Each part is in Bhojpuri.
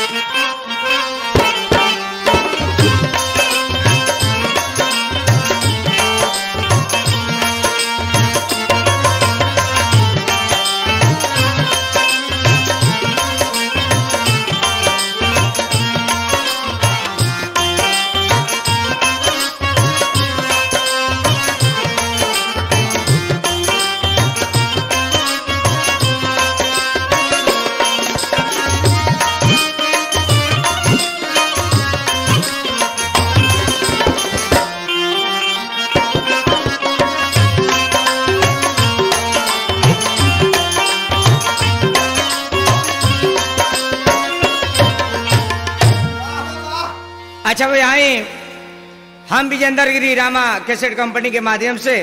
अच्छा भाई आए हम विजेंद्र गिरी रामा कैसेट कंपनी के माध्यम से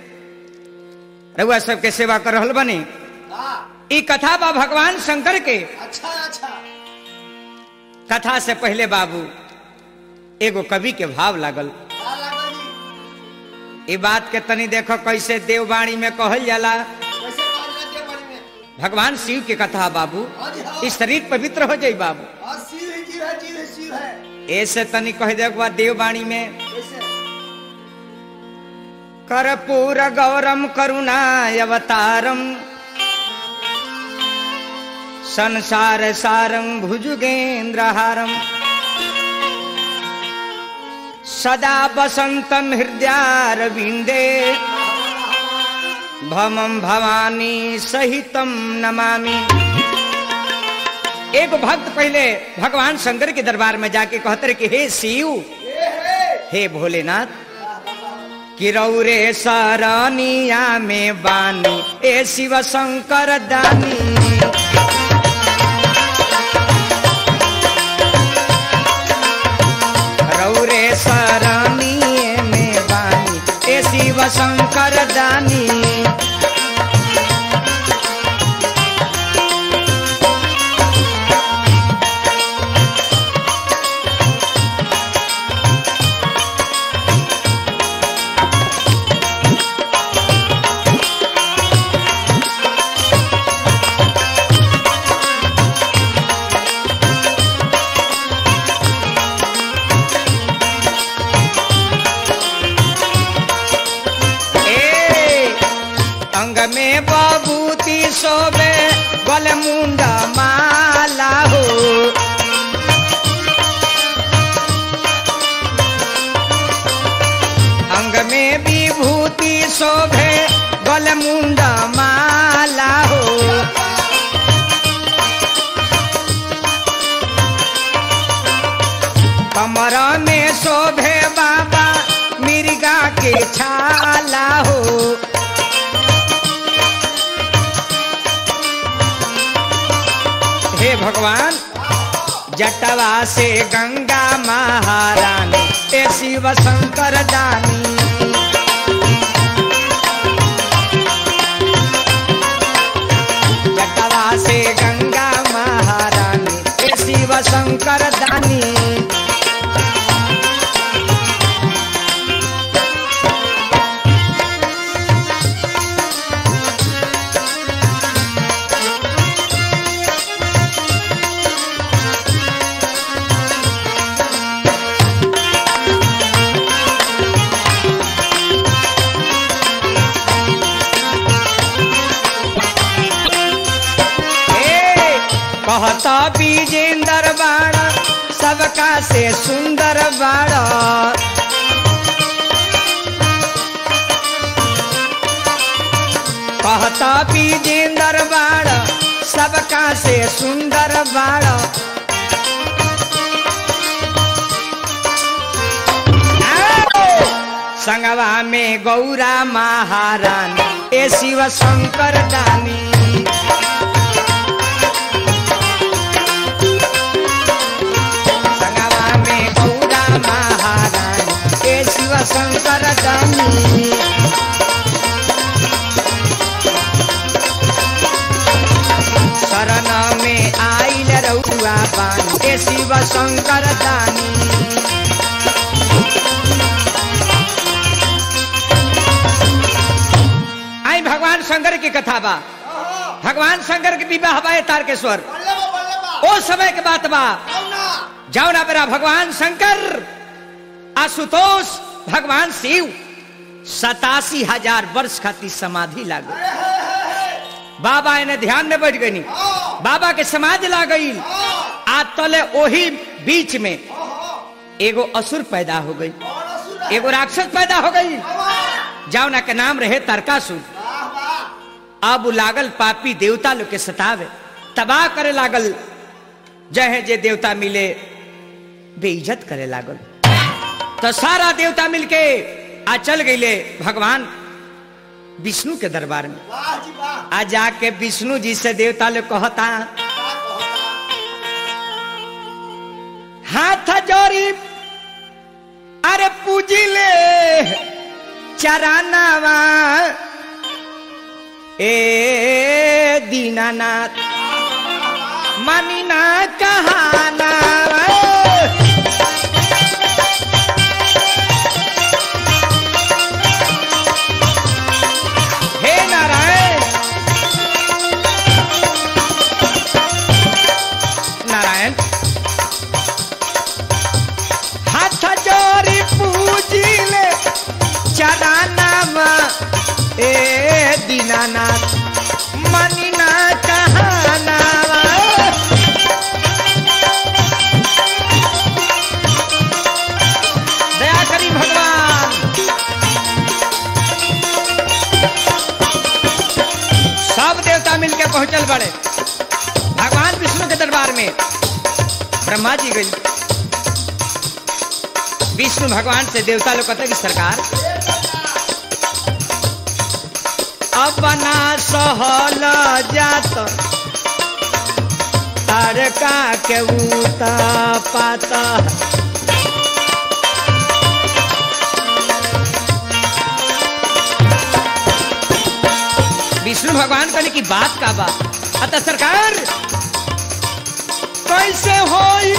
रघुआ सबके सेवा कर रहल बनी हाँ, ई कथा बा भगवान शंकर के अच्छा अच्छा कथा से पहले बाबू एगो कवि के भाव लागल का लागल जी? ई बात के तनी देखो कैसे देववाणी में कहल जाला कैसे काज रहते बड़ी में? भगवान शिव के कथा बाबू हाँ जी, हाँ। ई शरीर पवित्र हो जाई बाबू और शिव ही जीव है, जीव ही शिव है। ऐसे तनी कह दे बा देववाणी में कैसे? कर्पूर गौरम करुणावतारम संसार सारं भुजुगेन्द्रहारम सदा वसंतम हृदयारविंदे भमम भवानी सहितम नमामि एक भक्त पहले भगवान शंकर के दरबार में जाके कहते रहे कि हे शिव हे भोलेनाथ कि रौरे सरनिया में बानी ए शिव शंकर दानी रौरे सरनिए में बानी ए शिव शंकर दानी ए अंग में बबूती सोबे गल मुंडा माला हो अंग में विभूति शोभे गल मुंडा माला हो कमर में शोभे बाबा मिर्गा के छाला हो हे भगवान जटवा से गंगा महारानी ए शिव शंकर दानी जटवा से गंगा महारानी ए शिव शंकर दानी ए, कहता विजेंदर बाड़ा सबका से सुंदर बाड़ा कहता विजेंदर बाड़ा सबका से सुंदर बाड़ा आओ! संगवा में गौरा महारानी ए शिव शंकर दानी संगवा में गौरा महारानी ए शिव शंकर दानी शरण में आइल रउआ बानी ए शिव शंकर दानी आई भगवान शंकर की कथा बा ओहो, भगवान शंकर के विवाह बा तारकेश्वर बल्ले बा, बल्ले बा। ओ समय के बात बा कौना जाओ ना मेरा भगवान शंकर आशुतोष भगवान शिव सतासी हजार वर्ष खातिर समाधि लागो बाबा इन्हें ध्यान में बैठ गई हाँ बाबा के समाधि लाग गई हाँ आ तले ओही बीच में हाँ एगो असुर पैदा हो गई कौन असुर है एगो राक्षस पैदा हो गई वाह जाओ ना के नाम रहे तारकासुर वाह अब उ लागल पापी देवता लोग के सतावे तबाह करे लागल जहे जे देवता मिले बेइज्जत करे लागल तो सारा देवता मिलके आ चल गईले भगवान विष्णु के दरबार में वाह जी वाह आ जाके विष्णु जी से देवता लोग कहता क्या कहता हाथ जोड़ी अरे पूजी ले चरानावा ए दीनानाथ मानिना कहाना हे नारायण नारायण हाथ जोड़ी पूजिले चरानावा ए दीनानाथ मनिना कहानावा दया करी भगवान सब देवता मिलके पहुंचल बड़े भगवान विष्णु के दरबार में ब्रह्मा जी गई विष्णु भगवान से देवता लोग कहते कि सरकार अपना सहल जात तारका के उता पाता विष्णु भगवान कहने की बात का बात अतः सरकार कैसे होई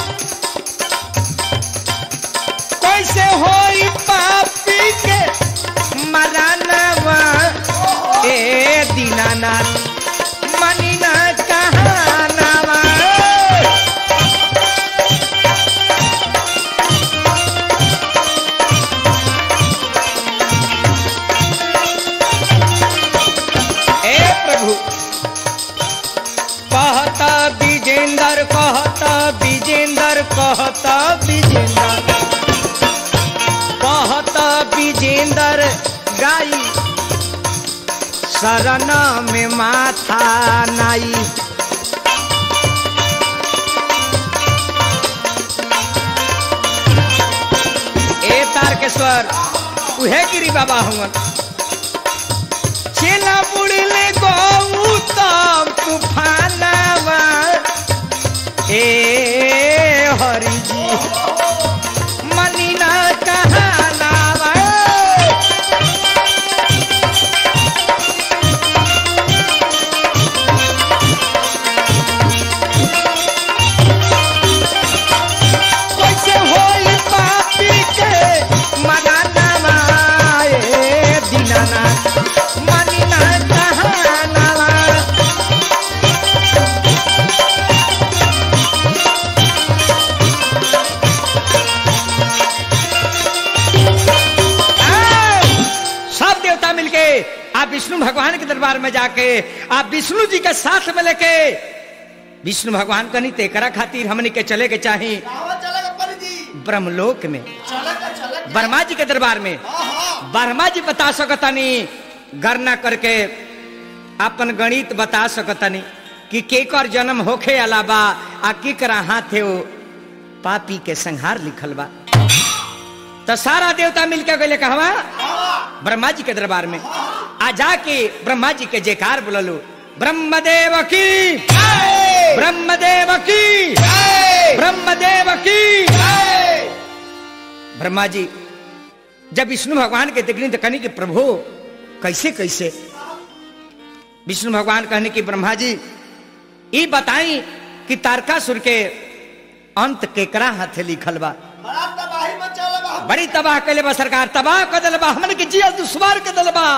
कैसे होई पापी के मरानवा ए दीनानाथ मनीना कहानावा ए प्रभु कहता विजेंदर कहता विजेंदर कहता विजेंदर कहता विजेंदर गाई शरण में माथा नाई ए तारकेश्वर उहे गिरी बाबा हुआ चेला बुड़ले गौतम तूफानवा ए हरि जी मनीना कहानावा कैसे होई पापी के मनानावा ए दीनानाथ मनीना कहानावा आ, सब देवता मिलके आप विष्णु भगवान के दरबार में जाके आप विष्णु जी के साथ में लेके विष्णु भगवान कनी तेकरा खातिर हमने के चले के चाही कहाँ चलेगा पंडित जी ब्रह्मलोक में चलेगा चलेगा ब्रह्मा जी के दरबार में हाँ हाँ ब्रह्मा जी बता सकतनी गणना करके अपन गणित बता सकतनी कि केकर जन्म होखे अलावा आ केकरा हाथे वो पापी के संहार लिखल बा तो सारा देवता मिलके गए कहवा हाँ ब्रह्मा जी के दरबार में आ जाके ब्रह्मा जी के जयकार बोललो ब्रह्मदेव की ब्रह्मदेव की ब्रह्मदेव की ब्रह्मा जी जब विष्णु भगवान के देखनी तो कहनी कि प्रभु कैसे कैसे विष्णु भगवान कहने की ब्रह्मा जी ये बताई कि तारकासुर के अंत केकरा हाथे लिखल बा बड़ा तबाही मचा लगा बड़ी तबाह कैले बा सरकार तबाह कर दिल बा हमन के जिया दुश्वार कर दिल बा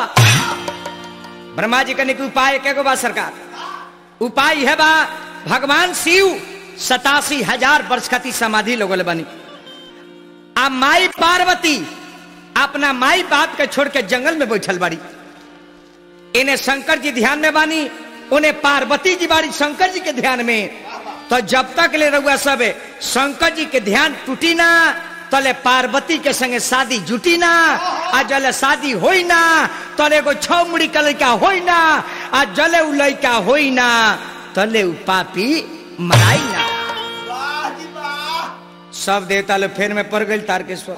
ब्रह्मा जी कहने के उपाय के गो बा सरकार उपाय है बा भगवान शिव सतासी हजार वर्ष खाती समाधि लोगल बनी आ माई पार्वती अपना माई बाप के छोड़ के जंगल में बैठल बाड़ी इन्हें शंकर जी ध्यान में बानी उन्हें पार्वती जी बाड़ी शंकर जी के ध्यान में तो जब तक ले रहुआ सब शंकर जी के ध्यान टूटी ना तले पार्वती के संगे शादी जुटी ना आ जले शादी होई ना तले एगो छौ मुड़ी का लड़का होई ना आ जले उ लड़का होई ना तले उ पापी मराई ना वाह जी वाह सब देवता लोग फेर में पड़ गई तारकेश्वर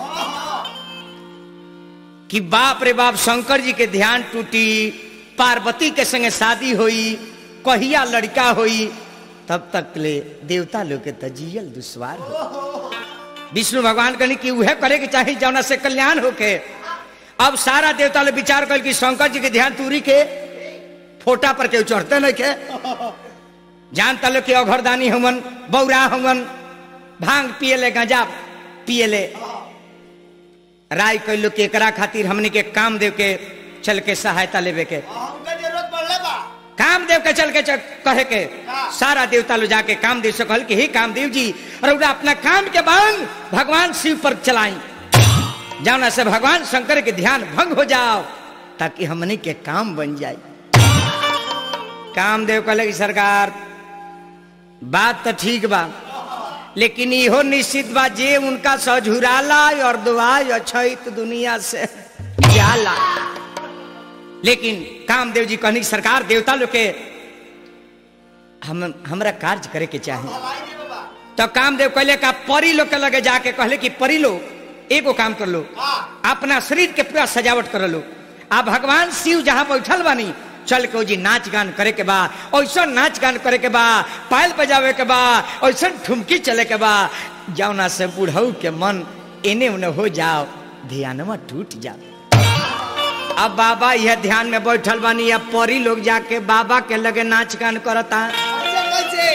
कि बाप रे बाप शंकर जी के ध्यान टूटी पार्वती के संगे शादी हुई कहिया लड़का हुई तब तक ले देवता लोग के तजियल दुश्वार हो विष्णु भगवान कहनी कि उहे करे के चाहे जौना से कल्याण होके अब सारा देवता लोग विचार कर कि शंकर जी के ध्यान टूरी के फोटा पर के चढ़ते नहीं के जानता लो कि अघरदानी हमन बौरा हमन भांग पियले गांजा पियले राय कैलो कि एकरा खातिर हमने के काम देव के चल के सहायता लेवे के हमके जरूरत पड़ले बा काम देव के चल के चल, कहे के सारा देवता लो जाके काम देव से कहल कि हे काम देव जी रउरा अपना काम के बांग भगवान शिव पर चलाई जाना से भगवान शंकर के ध्यान भंग हो जाओ ताकि हमने के काम बन जाए कामदेव कहले कि सरकार बात तो ठीक बा लेकिन इहो निश्चित बा जे उनका सझुराला और दुआई अछैत दुनिया से जाला लेकिन कामदेव जी कहनी सरकार देवता लोग के हम हमरा कार्य करे के चाहे हवाई जी बाबा तो कामदेव कहले का परी लोग के लगे जाके कहले कि परी लोग एगो काम कर लो हाँ अपना शरीर के पूरा सजावट कर लो आ भगवान शिव जहाँ बैठल बानी चल के जी नाच गान करे के बा ऐसा नाच गान करे के बा पायल बजावे के बा ऐसा ठुमकी चले के बा जौना से बुढ़ऊ के मन एने उने हो जाओ ध्यानमा टूट जाओ अब बाबा यह ध्यान में बैठल बानी अब परी लोग जाके बाबा के लगे नाच गान करता कैसे कैसे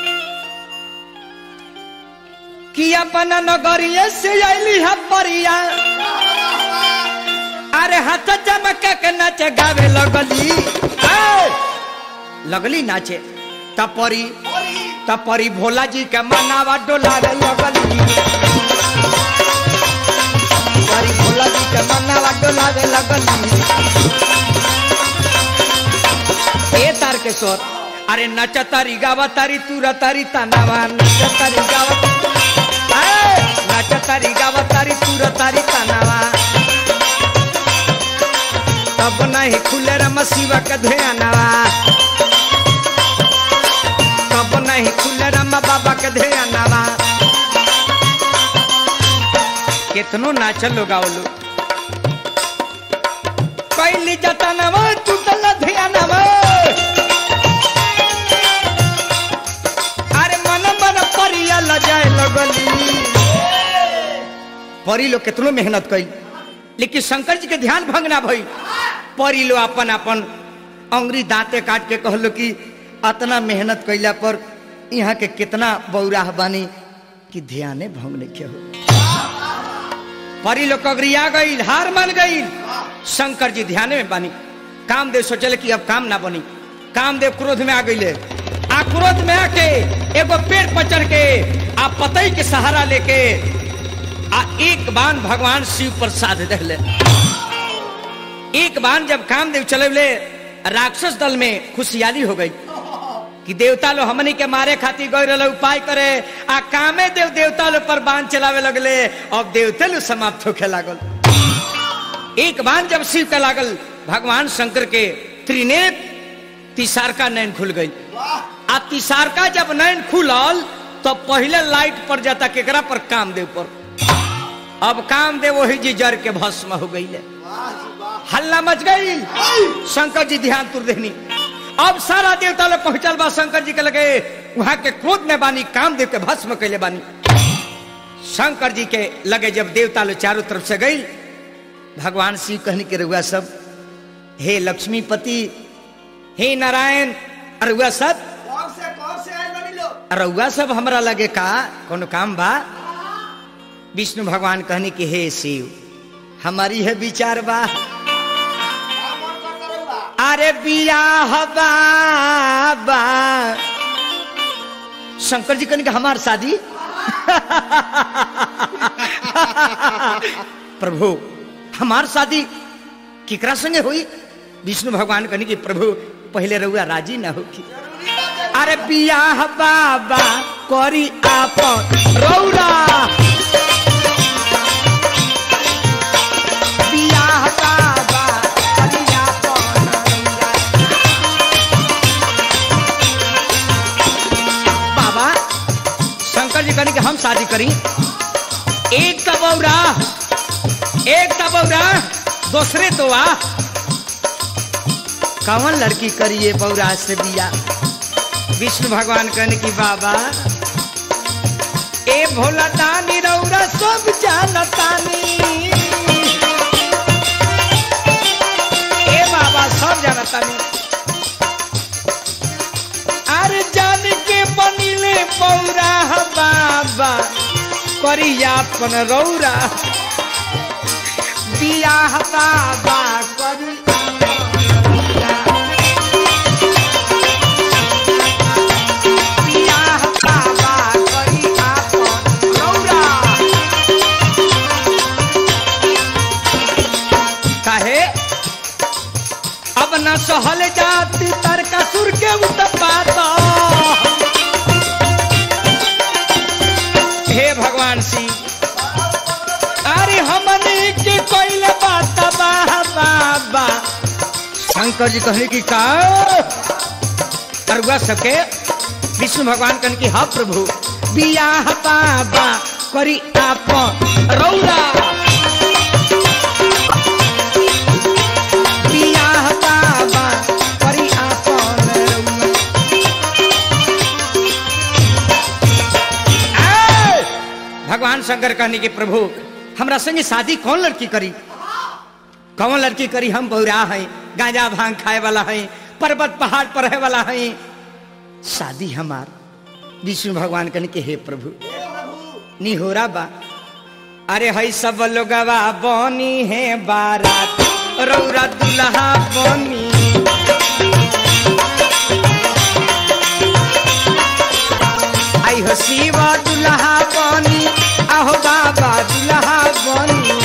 कि अपना नगरिये से अली है परिया अरे हाथ चमक के नाचे गावे लगली ए! लगली नाचे तपरी परी तपरी भोला जी के मनावा डोलावे लगली परी भोला जी के मनावा डोलावे लगली ए तार के सोर अरे नच तारी गावा तारी तूरा तारी तनावा नच तारी गावा ए! नच तारी गावा तारी तूरा तारी तनावा तब नहीं खुले रम शिवा के ध्यानवा तब नहीं खुले रम बाबा के ध्यानवा कितनो नाचल लोग आवलो कैली जतनवा टूटल ध्यानवा अरे मन मन परिया लजाए लगली परी लोग कितनो मेहनत कई लेकिन शंकर जी के ध्यान भंग ना भई परी लो अपन अपन अंगुरी दांते काट के कहलो कि अतना मेहनत कैला पर यहाँ के कितना बौराह बानी कि ध्याने भंग नहीं हो परी लोग कगरिया गई हार मान गई शंकर जी ध्यान में बानी कामदेव सोचले कि अब काम ना बनी कामदेव क्रोध में आ गई आ क्रोध में आके एगो पेड़ पर चढ़ के आ पतई के सहारा लेके आ एक बाण भगवान शिव पर साध दहले एक बाण जब कामदेव चलेले राक्षस दल में खुशहाली हो गई कि देवता लो हमनी के मारे खातिर गए रहे उपाय करे आ कामे देव देवता लो पर बाण चलावे लगले अब देवते लो समाप्त होके लागल एक बाण जब शिव के लागल भगवान शंकर के त्रिनेत्र तिसारका नैन खुल गई वाह आ तिसारका जब नैन खुलल तो पहले लाइट पर जाता केकरा पर कामदेव पर अब कामदेव वही जी जर के भस्म हो गई वाह जी वाह हल्ला मच गई शंकर जी ध्यान तुर देनी अब सारा देवता लोग पहुंचल बा शंकर जी के लगे वहां के क्रोध में बानी कामदेव के भस्म कैले बानी शंकर जी के लगे जब देवता लोग चारों तरफ से गई भगवान शिव कहने के रहुआ सब हे लक्ष्मीपति हे नारायण अरुआ सब कौन से कौन से आए बनी लोग रउआ सब हमरा लगे का कोनो काम बा विष्णु भगवान कहने कि हे शिव हमारी है विचार बा का मन करता रहुआ अरे बियाह बाबा शंकर जी कहने कि हमार शादी प्रभु हमार शादी केकरा संगे हुई विष्णु भगवान कहने की प्रभु पहले रहुआ राजी ना होगी अरे बियाह बाबा करी आप रौरा बियाह बाबा करी आपन रौरा। बाबा शंकर जी कहने कि हम शादी करी एक का बौरा एक का बौरा दूसरे तो आ कौन लड़की करिए बौरा से बिया विष्णु भगवान कहने की बाबा ए भोला दानी रौरा सब जानतानी ए बाबा सब जानतानी अरे जान के बनिले बौरा बाबा करिया अपन रौरा बियाह बाबा करी बियाह बाबा करी आपन रौरा। काहे अब न सहल जात तारकासुर के उत्पात हे भगवान सिंह अरे हमने के कोइले बात बाबा बाबा शंकर जी कहने की का अरुआ सबके विष्णु भगवान कहने की हाँ प्रभु बियाह बाबा करी आप रौरा बियाह बाबा करी आपन रौरा ए! भगवान शंकर कहने की प्रभु हमरा संगे शादी कौन लड़की करी कौन लड़की करी हम बौरा हैं गांजा भांग खाए वाला हैं पर्वत पहाड़ पर रहे वाला हैं शादी हमार विष्णु भगवान कहने के हे प्रभु निहोरा बा अरे हई सब लोगवा बनी है बारात रौरा दुल्हा बनी आई हो शिवा दुल्हा बनी आहो बाबा दुल्हा बनी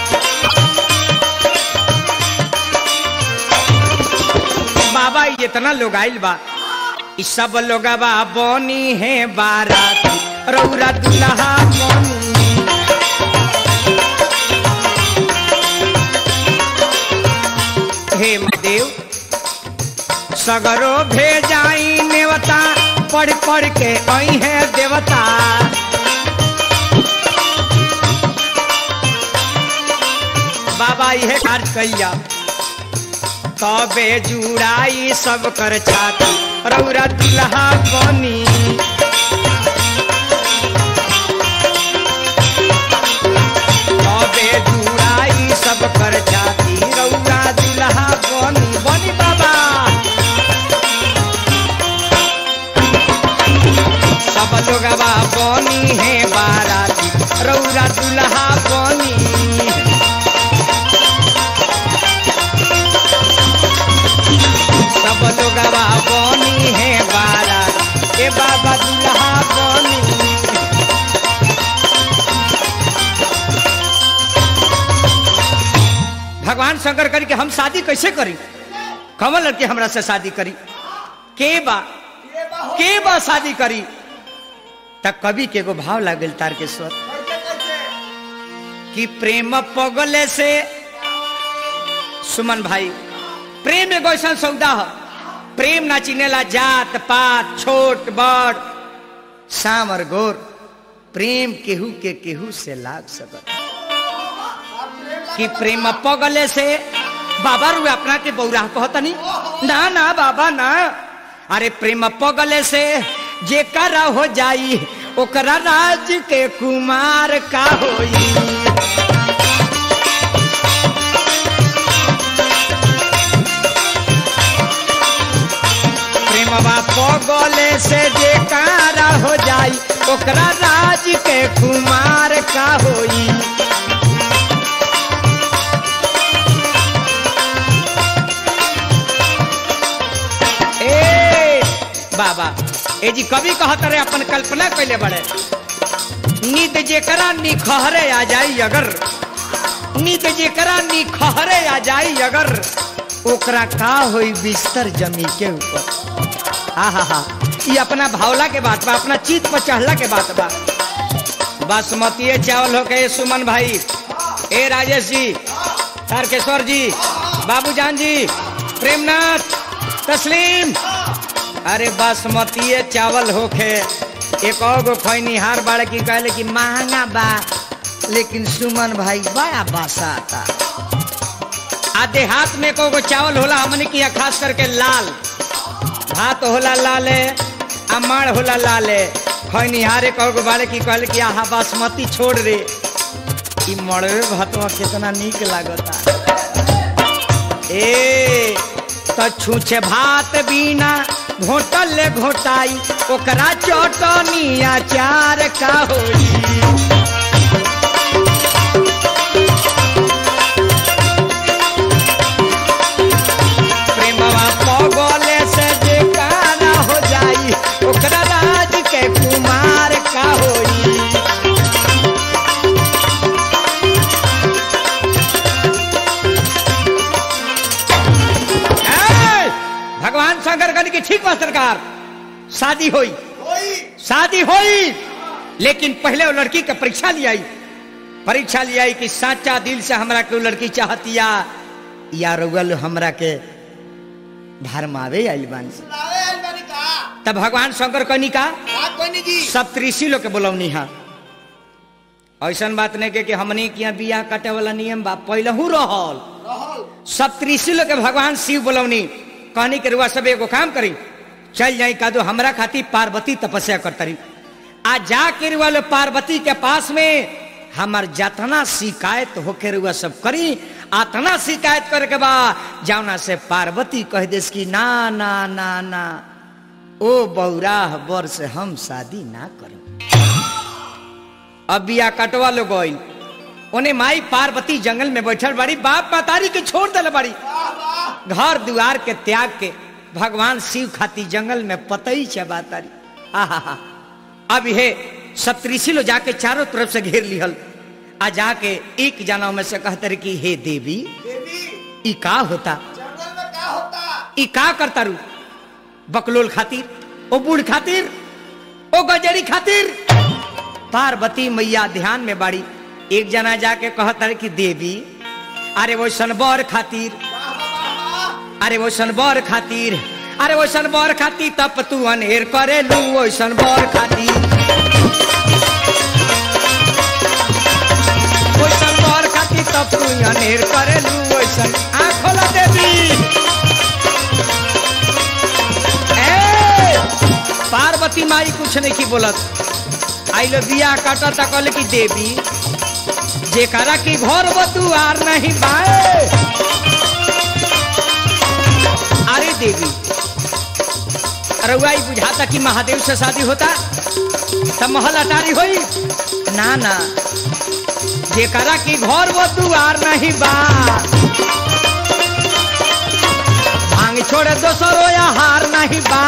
बाबा ये इतना लोग आइल बा इ सब लोगवा बनी है बारात रौरा दुल्हा बनी हे महादेव सगरो भेजाई नेवता पढ़ पढ़ के आई है देवता बाबा यह कार्य कैया तबे जुड़ाई सब कर छाती रौरा दुल्हा बनी तबे जुड़ाई सब कर छाती रौरा दुल्हा बनी बनी बाबा सब लोगवा बनी है बाराती रौरा दुल्हा बनी सब लोगवा बनी है बारात ए बाबा दुल्हा बनी भगवान शंकर करी कि हम शादी कैसे करी कमल लड़के हमरा से शादी करी के बा ये बा हो के बा शादी करी तब कवि के एगो भाव लागल तार के स्वर कैसे कैसे कि प्रेम पगले से सुमन भाई प्रेम एगो ऐसा सौदा है प्रेम ना चिनेला जात पात छोट बड़ शाम और गोर प्रेम केहू के केहू से लाग सकत कि प्रेम पगले से बाबा रुए अपना के बौरा कहतनी ना ना बाबा ना अरे प्रेम पगले से जे करा हो जाई ओकरा राज के कुमार का होई प्रेमवा पगले से जे कारा हो जाई ओकरा राज के कुमार का होई ए बाबा ए जी कवि कहत रहे अपन कल्पना कैले बड़े नींद जेकरा निखहरे आ जाई अगर नींद जेकरा निखहरे आ जाई अगर ओकरा का होई बिस्तर जमी के ऊपर हा हा हा ये अपना भावला के बात बा अपना चीत पर चढ़ला के बात बा बासमती चावल हो के सुमन भाई ए राजेश जी तारकेश्वर जी बाबूजान जी प्रेमनाथ तस्लीम अरे बासमती चावल होखे एक और गो खैनिहार बाड़े की कहले कि महंगा बा लेकिन सुमन भाई बड़ा बासा आता आ देहात में को गो चावल होला हमने किया खास करके लाल भात होला लाले आ माड़ होला लाले खैनिहारे कहो गो बाड़े की कहले कि आहा बासमती छोड़ रे ई मड़वे भातवा कितना नीक लागता ए तो छूछे भात बिना घोटल घोटाई ओकरा चटनी अचार का होई प्रेमवा पगले से जे काना हो जाई ओकरा राज के कुमार का होई ए, भगवान शंकर कहने की ठीक बा सरकार शादी हुई कोई शादी हुई लेकिन पहले वो लड़की का परीक्षा लिया परीक्षा लिया कि साचा दिल से हमरा के वो लड़की चाहतिया या रुगल हमरा के भरमावे आइल बानी सुनावे आइल बानी का तब भगवान शंकर कहनी का बात कोई नहीं जी सप्तऋषि लोग के बोलौनी हा ऐसन बात नहीं के कि हमनी के यहाँ बियाह काटे वाला नियम बा पहलहू रहल रहल सप्तऋषि लोग के भगवान शिव बोलौनी कहनी के रुआ सब एगो काम करी चल जाई का दो हमरा खातिर पार्वती तपस्या करतरी आ जा के रुआ लो पार्वती के पास में हमार जतना शिकायत होके रुआ सब करी आतना शिकायत करे के बा जावना से पार्वती कह देस कि ना ना ना ना ओ बौराह बर से हम शादी ना करें अब बिया कटवा लो गई उन्हें माई पार्वती जंगल में बैठल बाड़ी बाप मातारी के छोड़ दिल बाड़ी वाह वाह घर दुआर के त्याग के भगवान शिव खाती जंगल में पतई चबातारी आहा अब ये सप्तऋषि लो जाके चारों तरफ से घेर लिहल आ जाके एक जानव में से कहते रहे कि हे देवी देवी ई का होता जंगल में क्या होता ई का करता रू बकलोल खातिर ओ बूढ़ खातिर ओ गजरी खातिर पार्वती मैया ध्यान में बाड़ी एक जना जाके कहता रहे कि देवी अरे वो सनबर खातिर वाह वाह वाह वाह अरे वो सनबर खातिर अरे वो सनबर खातिर तप तू अनहेर करे लू वो सनबर खातिर वो सनबर खातिर तप तू अनहेर करे लू वो सन आँख खोला देवी ए, पार्वती माई कुछ नहीं की बोलत आई लो बिया काटा था कहले की देवी जेकरा की घर बतुआर नहीं बाए अरे देवी रउआ ई बुझाता कि महादेव से शादी होता तब महल अटारी होई ना ना जेकरा की घर वो दुआर नहीं बा भांग छोड़े दोसरो या हार नहीं बा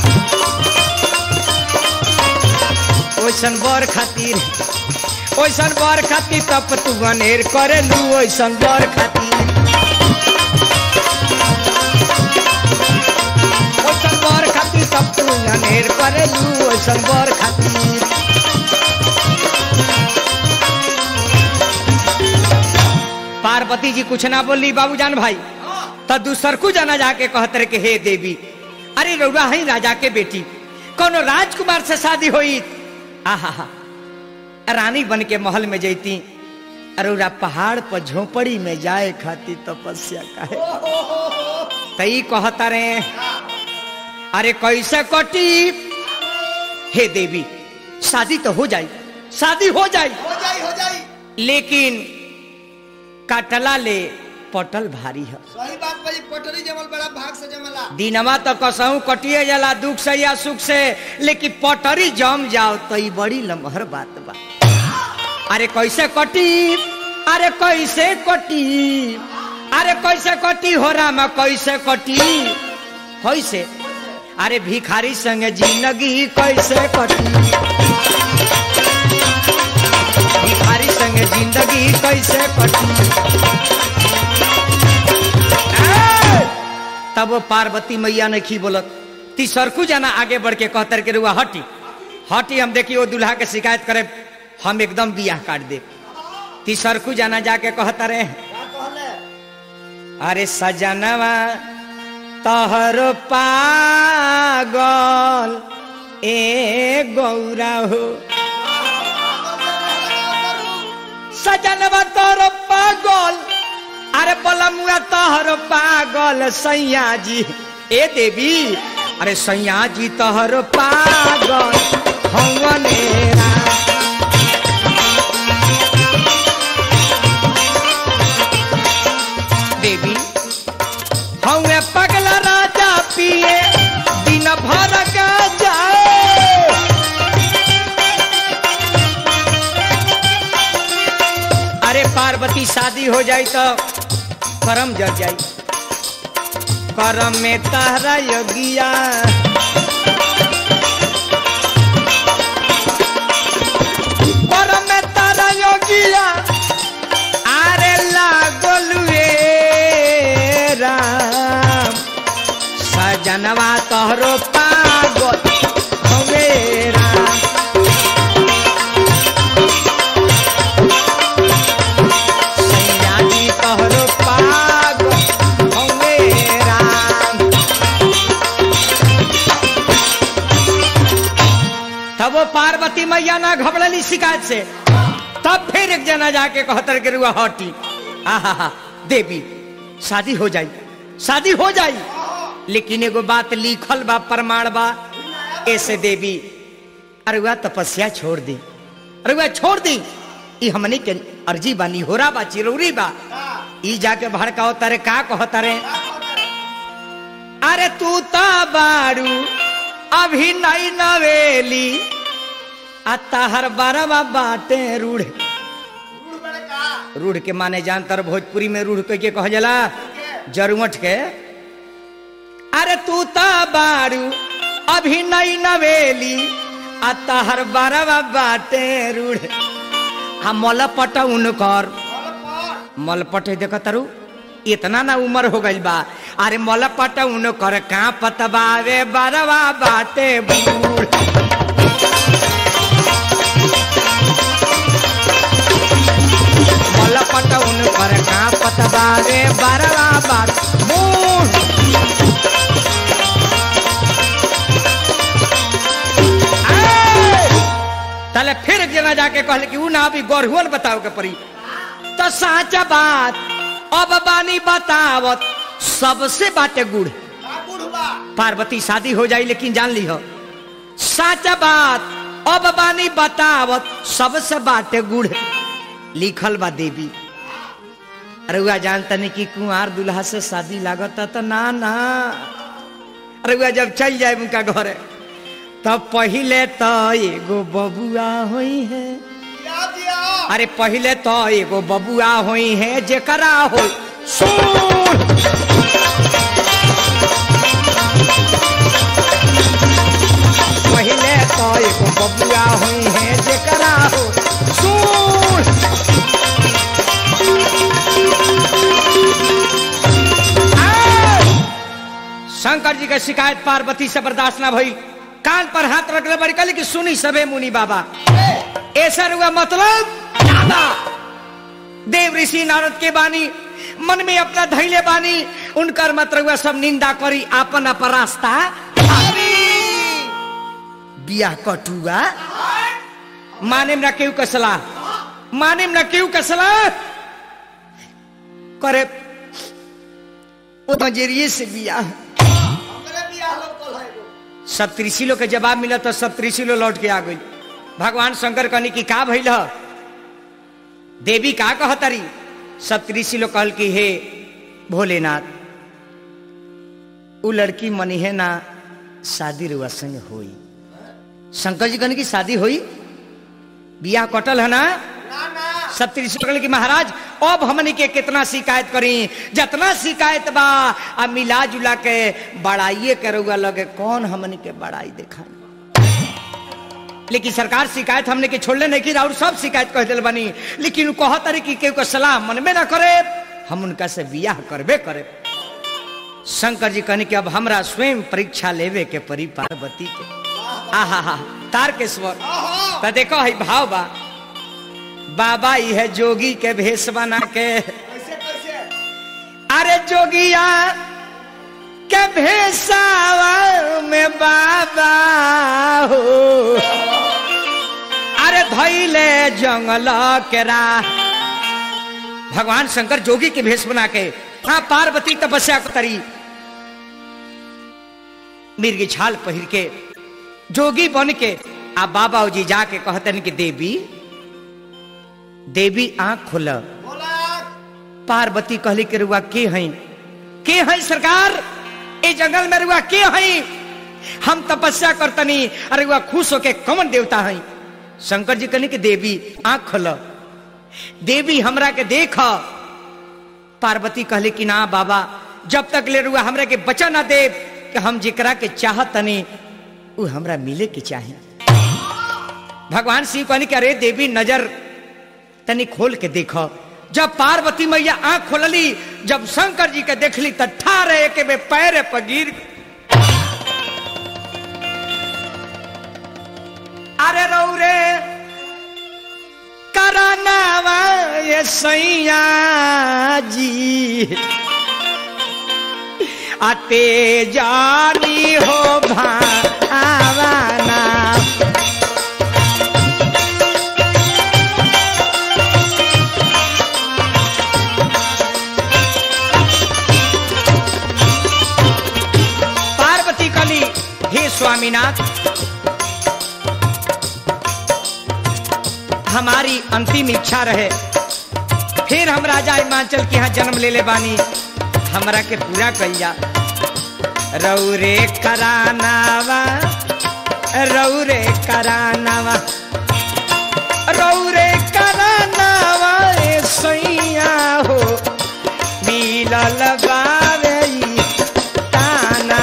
ओइसन बर खातिर ओइसन बर खातिर तब तू बनेर करे लू ओइसन बर खातिर ओइसन बर खातिर तब तू अनेर करे लू ओइसन बर खातिर पार्वती जी कुछ ना बोली बाबूजान भाई तो दूसरकू जाना जाके कहते रहे कि हे देवी अरे रउरा हई राजा के बेटी कोनो राजकुमार से शादी हुई आहा रानी बन के महल में जैती रउरा पहाड़ पर झोपड़ी में जाए खाती तपस्या काहे तई कहता रे अरे कैसे कटी हे देवी शादी तो हो जाई शादी हो जाई हो जाई हो जाई लेकिन काटला ले पटल भारी है सही बात भाई पटरी जमल बड़ा भाग से जमला दिनवा तो कसहू कटिए जाला दुख से या सुख से लेकिन पटरी जम जाओ तो ई बड़ी लमहर बात बा अरे कैसे कटी अरे कैसे कटी अरे कैसे कटी हो रामा कैसे कटी कैसे अरे भिखारी संग जिंदगी कैसे कटी भिखारी संग जिंदगी कैसे कटी ए! तब वो पार्वती मैया ने की बोलत तीसरकू जाना आगे बढ़ के कहतर के रुआ हटी हटी हम देखी वो दूल्हा के शिकायत करे हम एकदम बियाह काट दे तीसरकू जाना जाके कहता रहे का कहले अरे सजनवा तहर पागल ए गौरा हो सजनवा तोहर पागल अरे बलमुआ तोहर पागल सैया जी ए देवी अरे सैया जी तोहर पागल हवनेरा देवी हवे पगला राजा पिए दिन भर का जाए अरे पार्वती शादी हो जाई तो करम जग जाई करम में तहरा योगिया करम में तहरा योगिया আরে লাগলুয়ে রাম সজনवा तोहरो पागल हवे राम सैया जी तोहरो पागल हवे राम तब वो पार्वती मैया ना घबड़ली शिकायत से तब फिर एक जना जाके कहतर के रुआ हटी आहा देवी शादी हो जाई शादी हो जाई लेकिन एगो बात लिखल बा प्रमाण बा ऐसे देवी अरे वह तपस्या छोड़ दी अरे वह छोड़ दी ई हमनी के अर्जी बा निहोरा बा चिरौरी बा ई जाके भड़काओ तारे का कहो तारे अरे तू ता बारू अभी नई नवेली आ ताहर बारवा बाटे रूढ़ रूढ़ बड़े का रूढ़ के माने जानतर भोजपुरी में रूढ़ कह के कह जाला जरुमठ के अरे तू ता बारू अभी नई नवेली आ ताहर बारवा बाटे रूढ़ आ मलपट उनकर बोल पर मलपट देख तारू इतना ना उम्र हो गइल बा अरे मलपट उनकर का पतबावे बारवा बाटे बूढ़ मलपट उनकर का पतबावे बारवा बाट बूढ़ तले फिर एक जना जाके कहले कि ऊ ना अभी गढ़ुअल बताओ के पड़ी तो साचा बात अब बानी बतावत सबसे बाटे गुड़ का गुड़ हुआ पार्वती शादी हो जाई लेकिन जान ली हो साचा बात अब बानी बतावत सबसे बाटे गुड़ लिखल बा देवी अरे हुआ जानता नहीं कि कुंवार दुल्हा से शादी लागत तो ना ना अरे हुआ जब चल जाए उनका घरे तब पहिले तो एगो बबुआ होई है दिया दिया अरे पहिले तो एगो बबुआ होई है जेकरा हो सुन पहिले तो एगो बबुआ होई है जेकरा हो सुन आय! शंकर जी के शिकायत पार्वती से बर्दाश्त ना भई कान पर हाथ रखले बड़ी कहली कि सुनी सबे मुनि बाबा ऐसा हुआ मतलब दादा देव ऋषि नारद के बानी मन में अपना धैले बानी उनकर मत रहुआ सब निंदा करी आपन अपन रास्ता बिया कटुआ माने न केहू कसला माने न केहू कसला करे ओ नजरिए से बिया हमरे बियाह लोग कल है एगो। सप्तऋषि लोग के जवाब मिला तो सप्तऋषि लोग लौट के आ गई भगवान शंकर कहनी कि का भइल ह? देवी का कहतरी सप्तऋषि लोग कहल कि हे भोलेनाथ उ लड़की मनी है ना शादी रुआ संग होई शंकर जी कहने की शादी होई बियाह कटल है ना ना ना सत्य ऋषि कहले कि महाराज अब हमनी के कितना शिकायत करी जितना शिकायत बा आ मिला जुला के बड़ाइए करुआ लगे कौन हमनी के बड़ाई देखा लेकिन सरकार शिकायत हमने के छोड़ले नहीं की और सब शिकायत कह दिल बनी लेकिन उ कह तरी कि केहू के सलाह मन में ना करे हम उनका से बियाह करबे करे शंकर जी कहने कि अब हमरा स्वयं परीक्षा लेवे के परी पार्वती के आहा हा तार के स्वर आहा तो देखो है भाव बा बाबा यह जोगी के भेष बना के कैसे कैसे अरे जोगिया के भेषावा में बाबा हो अरे धैले जंगल के राह भगवान शंकर जोगी के भेष बना के हाँ पार्वती तपस्या करी मिर्गी छाल पहिर के जोगी बन के आ बाबा जी जाके कहतन कि देवी देवी आंख खोल बोला पार्वती कहली के रुआ के हई के हई सरकार ए जंगल में रुआ के हई हम तपस्या करतनी अरे रुआ खुश होके कौन देवता हई शंकर जी कहनी कि देवी आंख खोल देवी हमरा के देख पार्वती कहली कि ना बाबा जब तक ले रुआ हमरा के बचा ना दे कि हम जिकरा के चाहतनी उ हमरा मिले के चाही भगवान शिव कहनी कि अरे देवी नजर तनी खोल के देखो जब पार्वती मैया आंख खोलली जब शंकर जी के देखली त ठारे के बे पैर पर गिर अरे रौरे करनावा ये सैया जी अते जानी हो भावना पार्वती कली हे स्वामीनाथ हमारी अंतिम इच्छा रहे फिर हम राजा हिमाचल के यहाँ जन्म ले ले बानी हमरा के पूरा कइया रौरे करानावा रौरे करानावा रौरे करानावा ए सैया हो मिलल बावे ई ताना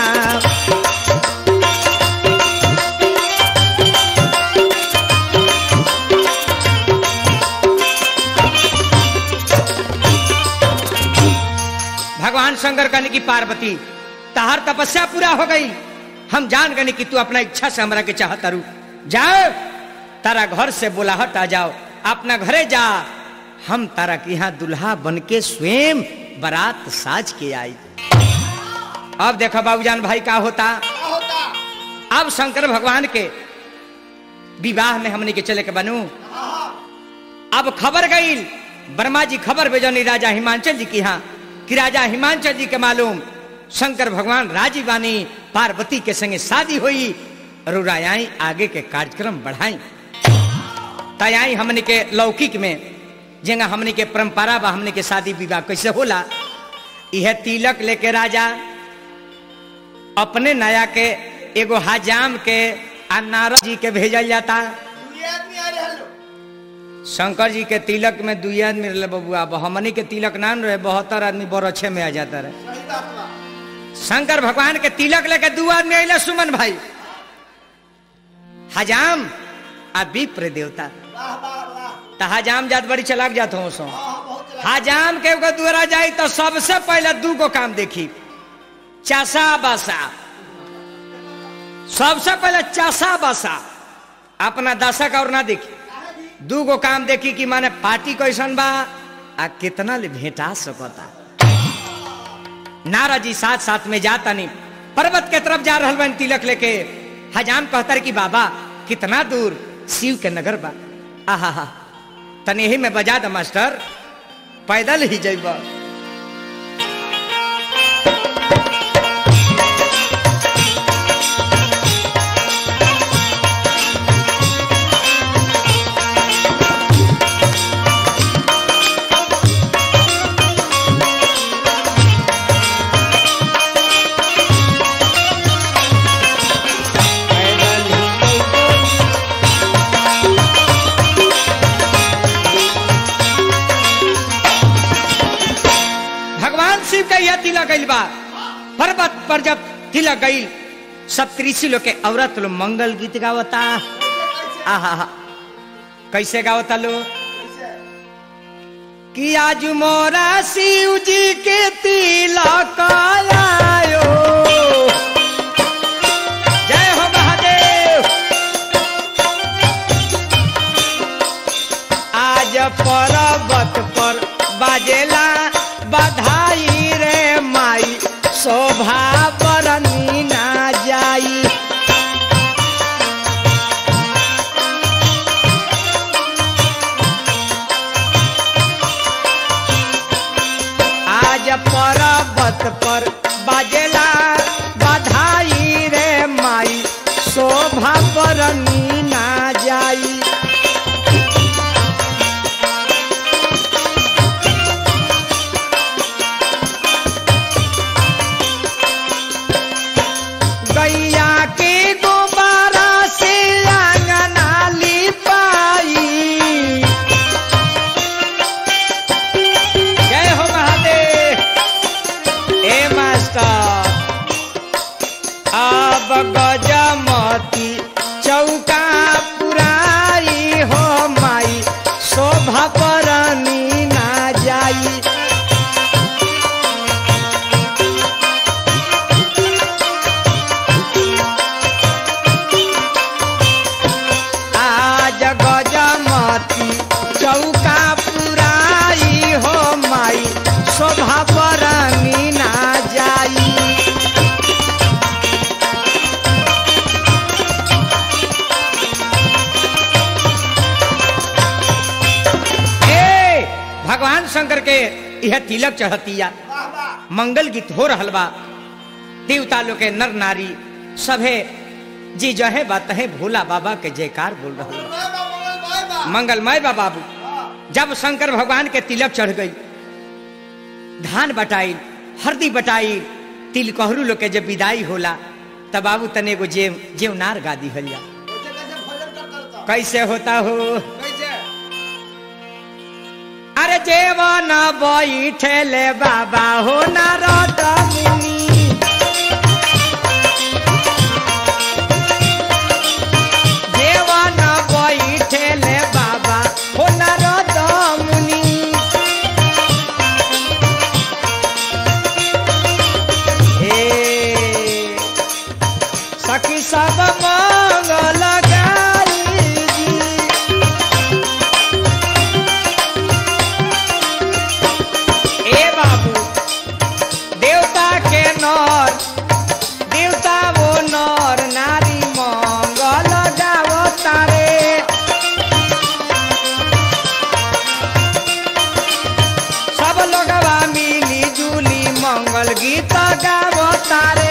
भगवान शंकर कहने की पार्वती तहार तपस्या पूरा हो गई हम जान गए कि तू अपना इच्छा से हमरा के चाहत रू जाओ तारा घर से बुलाहट आ जाओ अपना घरे जा हम तारा के यहाँ दुल्हा बन के स्वयं बारात साज के आई अब देखो बाबूजान भाई का होता क्या होता अब शंकर भगवान के विवाह में हमने के चले के बनू आहा अब खबर गई वर्मा जी खबर भेजनी राजा हिमांचल जी की यहाँ कि राजा हिमांचल जी के मालूम शंकर भगवान राजी बानी पार्वती के संगे शादी हुई रुराई आगे के कार्यक्रम बढ़ाई तयाई हमने के लौकिक में जेंगा हमने के परंपरा बा हमने के शादी विवाह कैसे होला यह तिलक लेके राजा अपने नया के एगो हजाम के आ नारद जी के भेजल जाता दुनिया आदमी आ रहे लो शंकर जी के तिलक में दुई आदमी रहे बबुआ अब हमनी के तिलक नान रहे बहत्तर आदमी बरछे में आ जाता रहे सही बात बा शंकर भगवान के तिलक लेके दू आदमी अले सुमन भाई हजाम आ विप्र देवता वाह वाह वाह तो हजाम जात बड़ी चलाक जात हो सो हाँ बहुत चला हजाम के एगो दुआरा जाई तो सबसे पहले दू गो काम देखी चासा बासा सबसे पहले चासा बासा अपना दशक और ना देखी दू गो काम देखी कि माने पार्टी कैसन बा आ कितना ले भेंटा सकता नारा जी साथ साथ में जाता नहीं पर्वत के तरफ जा रहल बन तिलक लेके हजाम कहतर कि बाबा कितना दूर शिव के नगर बा आहा हा तने यही में बजा द मास्टर पैदल ही जइबा पैदल ही तिलक गइल बा पर्वत पर जब तिलक गइल सब कृषि लोग के औरत लोग मंगल गीत गावता आहा हा कैसे गावता लोग कि आज मोरा शिव जी के तिलक आयो जय हो महादेव आज पर्वत पर बाजेला बधाई रे माई शोभा बरनी ना जाई आज पर्वत पर बाजेला बधाई रे माई शोभा बरनी ना जाई गैया के गोबारा से आंगना लिपाई जय हो महादेव ए मास्टर अब गजमती चौका पुराई हो माई शोभा परनी ना जाई आज गजमती चौका पुराई हो माई शोभा बरनी ना जाई ए भगवान शंकर के यह तिलक चढ़तिया वाह वाह मंगल गीत हो रहल बा देवता लोग के नर नारी सभे जी जहे बात है भोला बाबा के जयकार बोल रहा बाय बा मंगल बाय बा मंगलमय बा बाबू हाँ, जब शंकर भगवान के तिलक चढ़ गई धान बटाई हरदी बटाई तिलकहरू लोग के जब विदाई होला तब बाबू तने एगो जेव जेवनार गा दी हलिया कैसे कैसे भजन कर करता कैसे होता हो कैसे अरे जेवन बैठेले बाबा हो नारद मुनि जेवन बैठेले बाबा हो नारद मुनि हे सखी सब मंगल गाई जी ए बाबू देवता के नर देवता वो नर नारी मंगल गावो तारे सब लोगवा मिली जुली मंगल गीत गावो तारे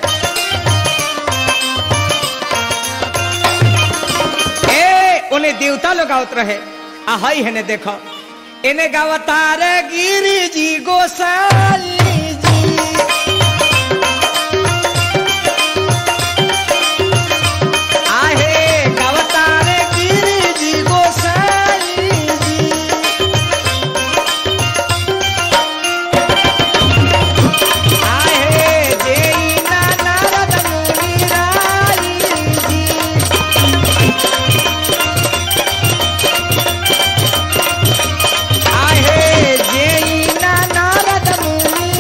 ए उन्हें देवता लोग आवत रहे आ हई है देखो इन्हें गावतार गिरी जी गोसाई जी आहे गावतार गिरी जी गोसाई जी आहे देई ना नारद मुनि राई जी आहे जेई ना नारद मुनि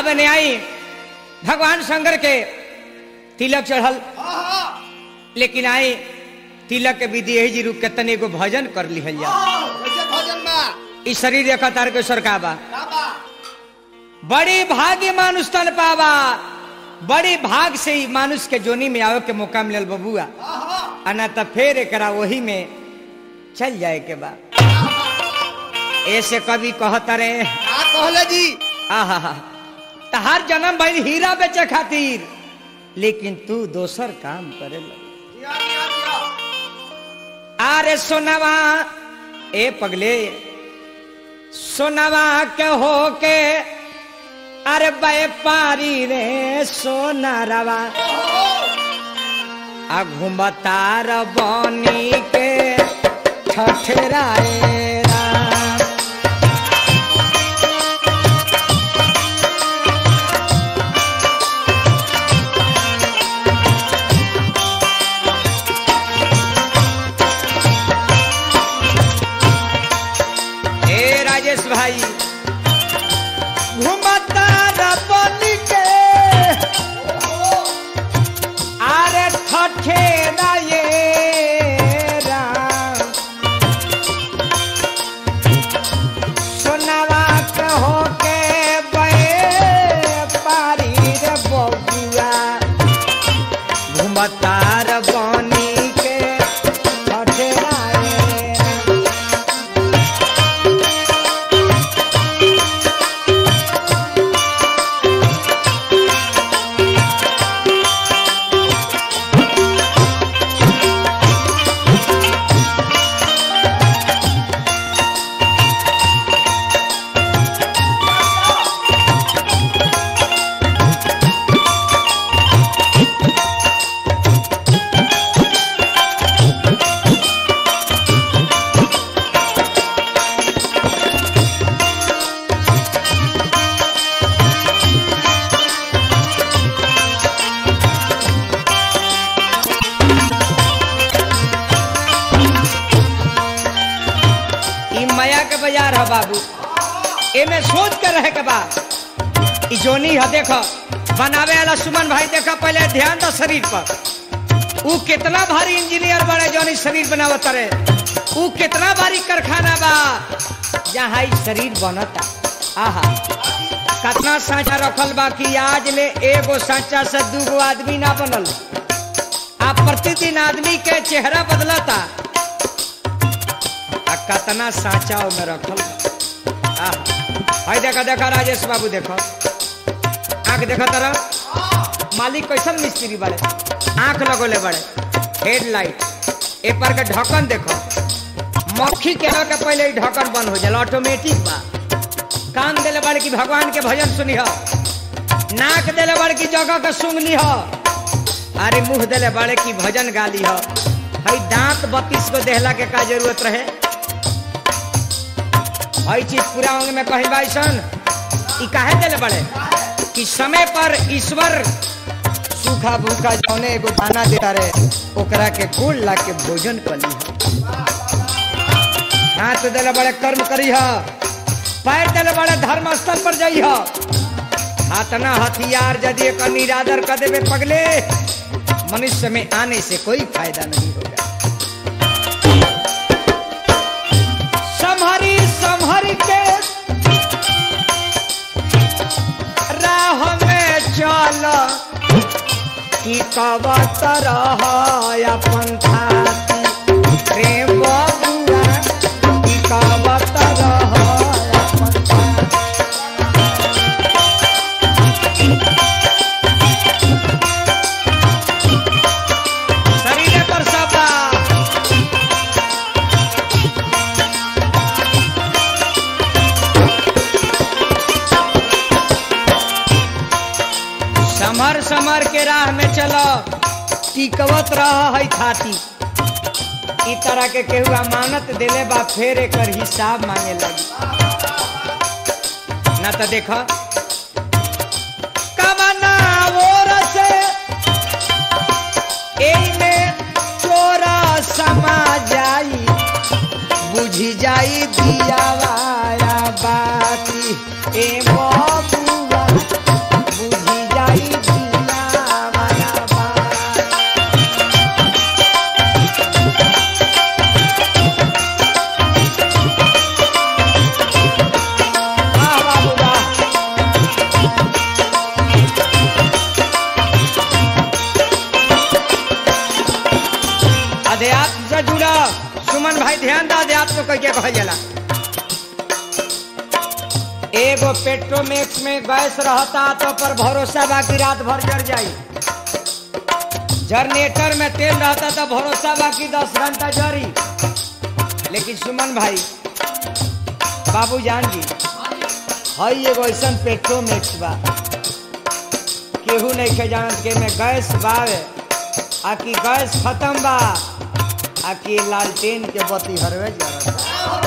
अब ने आई भगवान शंकर के तिलक चढ़ल हाँ हाँ लेकिन आई तिलक के विधि यही जी रुक के तने को भजन कर लिहल जा कैसे भजन बा ई शरीर देखा तार के सरका बा का बा बड़ी भाग्य मानुष तन पावा बड़ी भाग से ही मानुष के जोनी में आवे के मौका मिलल बबुआ हाँ हाँ अना त फेर एकरा वही में चल जाए के बा ऐसे कभी कहता रे का कहले जी आहा तहार जन्म भइल हीरा बेचे खातिर लेकिन तू दोसर काम करे लग दिया दिया दिया आरे सोनवा ए पगले सोनवा के हो के अरे व्यापारी रे सोनारवा आ घुमतार बनी के ठठराए राम। ए राजेश भाई घुमता रबनी के आरे ठठे ये राम सोनावा के होके बे पारी रे बबुआ घुमता रबनी के ठठे राम। ई माया के बाजार है बाबू एमे सोच के रहे के बा ई जोनी है देखो बनावे वाला सुमन भाई देखो पहले ध्यान दो शरीर पर ऊ कितना भारी इंजीनियर बने जोनी शरीर बनावत रहे ऊ कितना भारी कारखाना बा जहाँ ई शरीर बनता आहा कितना सांचा रखल बा कि आज ले एगो सांचा से दूगो आदमी ना बनल आ प्रतिदिन आदमी के चेहरा बदलता आ कतना साचा में रखल बा। आह, हाय देखा देखा राजेश बाबू देखो आंख देखो तरह मालिक कैसन मिस्त्री बड़े आंख लगोले बड़े हेडलाइट ए पर के ढक्कन देखो मक्खी के के पहले ही ढक्कन बंद हो जाला ऑटोमेटिक बा कान देले बड़े की भगवान के भजन सुनी हो नाक देले बड़े की जगह के सुंगली हो अरे मुंह देले बड़े की भजन गाली हो हई दांत बत्तीस को देहला के का जरूरत रहे हई चीज पूरा होंगे में कहीं बाइसन ई काहे देले बड़े कि समय पर ईश्वर सूखा भूखा जौने एगो दाना देता रहे ओकरा के गोल ला के भोजन कली हाथ देले बड़े कर्म करी ह पैर देले बड़े धर्म स्थल पर जाइ ह हाथ ना हथियार यदि एक निरादर कर देवे पगले मनुष्य में आने से कोई फायदा नहीं होगा संहरी संहरी के राह में चल कि कवत रह अपन थाती प्रेम बबुआ कि कवत रह अपन थाती। शरीर पर सबा समर समर के राह में चलो टिकवत रह है थाती ई तरह के केहू अमानत देले बा फेर एकर हिसाब मांगे लगी ना तो देखो कमना ओर से एमे चोरा समा जाई बुझी जाई दिया वाया बाती ए बबुआ कह के कहल जाला एगो पेट्रोमेक्स में गैस रहता तो पर भरोसा बाकी रात भर जर जाई जनरेटर में तेल रहता तो भरोसा बाकी दस घंटा जरी लेकिन सुमन भाई बाबू जान जी हई एगो ऐसा पेट्रोमेक्स बा केहू नहीं के जानत के में गैस बावे आ कि गैस खत्म बा आ कि लालटेन के बत्ती हरवे जरत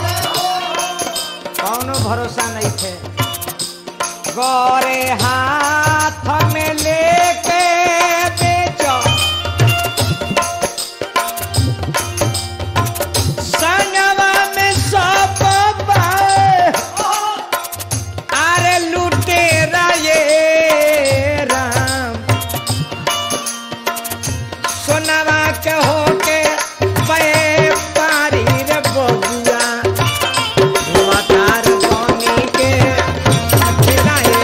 कौनो भरोसा नहीं थे गोरे हाथ में लेके बेचो संगवा में सब बाए अरे लुटेरा ये राम सोनावा के होके पे पारी रे बबुआ धुआंधार बनी के अखिलाए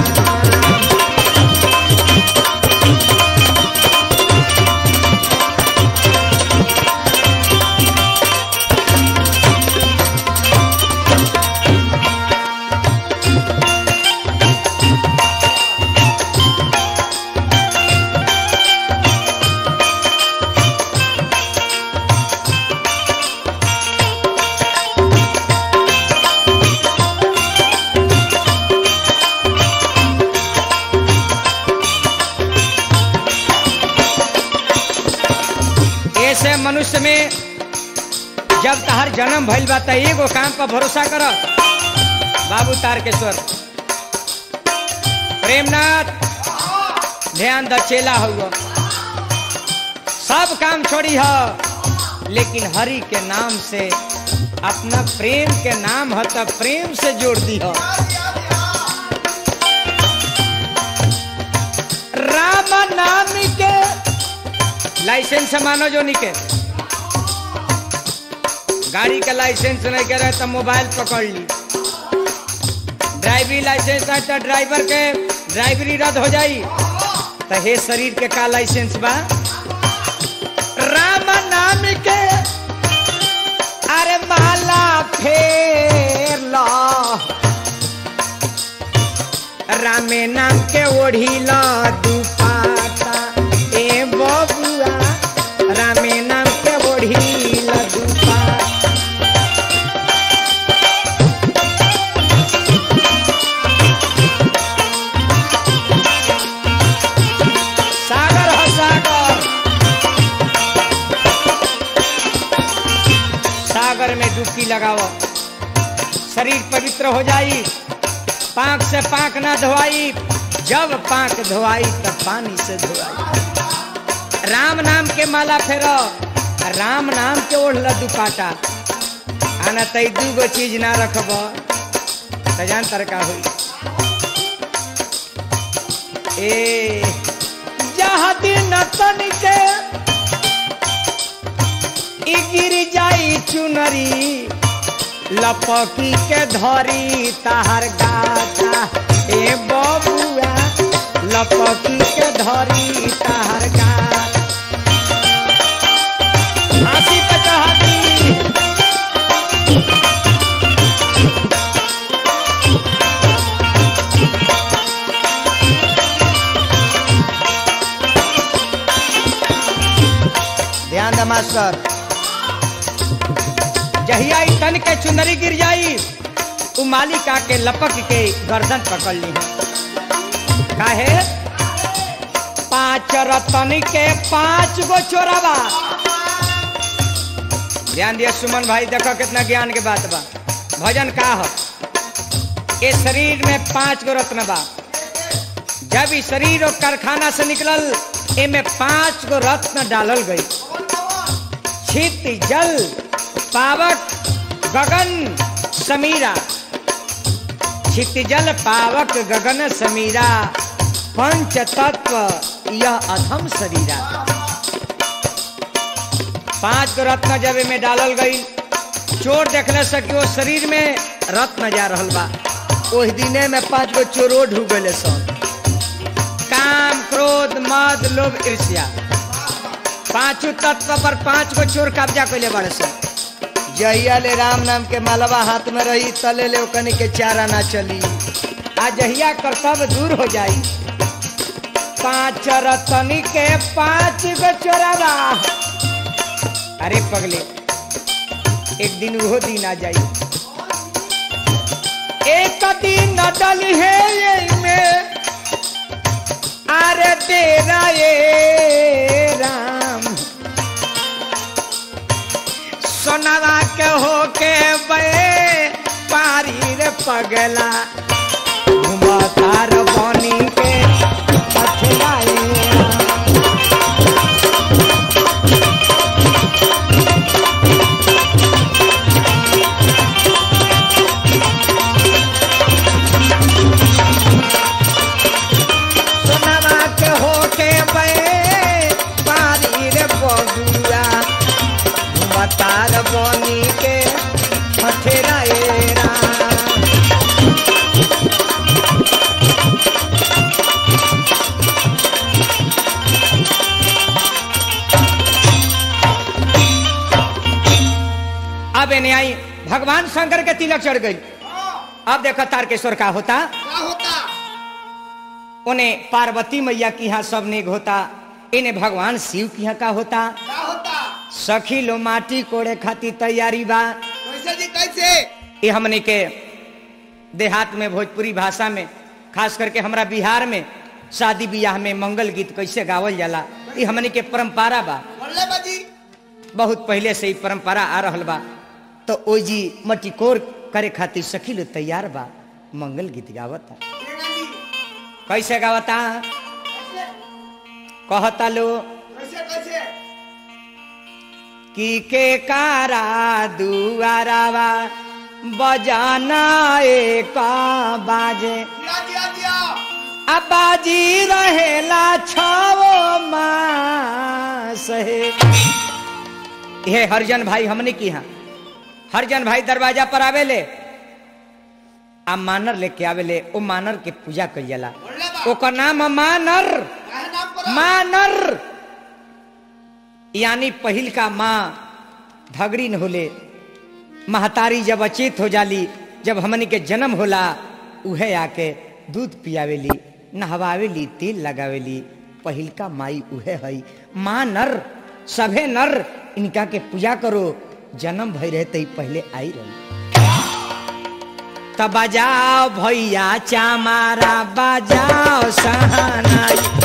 ऐसे मनुष्य में जब तहार जन्म भइल बा त एगो काम पर भरोसा कर बाबू तारकेश्वर प्रेमनाथ ध्यान द चेला हुआ सब काम छोड़ी ह लेकिन हरि के नाम से अपना प्रेम के नाम है तो प्रेम से जोड़ दी हो राम नाम के लाइसेंस मानो जो निके गाड़ी का लाइसेंस नहीं करे तो मोबाइल पकड़ ली ड्राइवरी लाइसेंस है तो ड्राइवर के ड्राइवरी रद्द हो जाई तो हे शरीर के का लाइसेंस बा राम नाम के अरे माला फेर लो रामे नाम के ओढ़ी लो दुपाटा ए बबुआ रामे नाम के ओढ़ी लो दुपाटा सागर हो सागर सागर में डुबकी लगाओ शरीर पवित्र हो जाई पाक से पाक ना धोआई जब पाक धोआई तब पानी से धोआई राम नाम के माला फेरो राम नाम के ओढ़ल दुपाटा आना तई दू गो चीज ना रखब त जान तरका हुई ए जहाँ दिन तन के ई गिर जाई चुनरी लपकी के धरी ताहर गाता ए बबुआ लपकी के धरी ताहर गाता हंसी पे चढ़ी ध्यान दे मास्टर जहिया ई तन के चुनरी गिर जाई उ मालिका के लपक के गर्दन पकड़ ली काहे पांच रतन के पांच गो चोरावा ध्यान दिया सुमन भाई देखो कितना ज्ञान के बात बा भजन का हो ये शरीर में पांच गो रत्न बा जब ई शरीर और कारखाना से निकलल एमे पांच गो रत्न डालल गई छित जल पावक गगन समीरा छित जल पावक गगन समीरा पंच तत्व यह अधम शरीरा पांच गो रत्न जब में डालल गई चोर देखने से कि वो शरीर में रत्न जा रहल बा ओह दिने में पांच गो चोरो ढूक गए सन काम क्रोध मद लोभ ईर्ष्या पांचों तत्व पर पांच गो चोर कब्जा कैले बड़े सन जहिया ले राम नाम के मालवा हाथ में रही तले ले ओकनी के चारा ना चली आ जहिया कर्तव्य दूर हो जाई पांच रतनी के पांच गो चोरावा अरे पगले एक दिन वो दिन आ जाई एक दिन डल है ये में अरे तेरा ये राम सोनवा के होके बे पारी रे पगला घुमतार बनी के पथराए सोनवा के होके बे पारी रे बबुआ बतार बनी के हथेराएरा अब एने आई भगवान शंकर के तिलक चढ़ गई अब देखो तारकेश्वर का होता क्या होता उन्हें पार्वती मैया की यहाँ सब नेग होता इन्हें भगवान शिव की यहाँ का होता क्या होता सखी लो माटी कोड़े खाती तैयारी बा कैसे जी कैसे ये हमने के देहात में भोजपुरी भाषा में खास करके हमरा बिहार में शादी ब्याह में मंगल गीत कैसे गावल जाला ये हमने के परंपरा बा बोले बाजी बहुत पहले से ही परंपरा आ रहल बा तो ओ जी मटिकोर करे खातिर सखी लो तैयार बा मंगल गीत गावता प्रेरणा जी कैसे गावता कैसे कहता लो कैसे कैसे की के कारा दुआरावा बजाना एक बाजे दिया दिया दिया अबाजी रहेला छावो मास हे ये हरजन भाई हमने की यहाँ हरजन भाई दरवाजा पर आवेले आ मानर लेके आवेले ओ मानर के पूजा कइल जाला बोले बा ओकर नाम मानर काहे नाम पर मानर यानी पहिल का माँ धगरी न होले महतारी जब अचेत हो जाली जब हमनी के जन्म होला उहे आके दूध पियावेली नहवावेली तेल लगावेली पहिल का माई उहे हई माँ नर सभे नर इनका के पूजा करो जन्म भई रहे तई पहले आई रही तब बजाओ भैया चामारा बजाओ सहनाई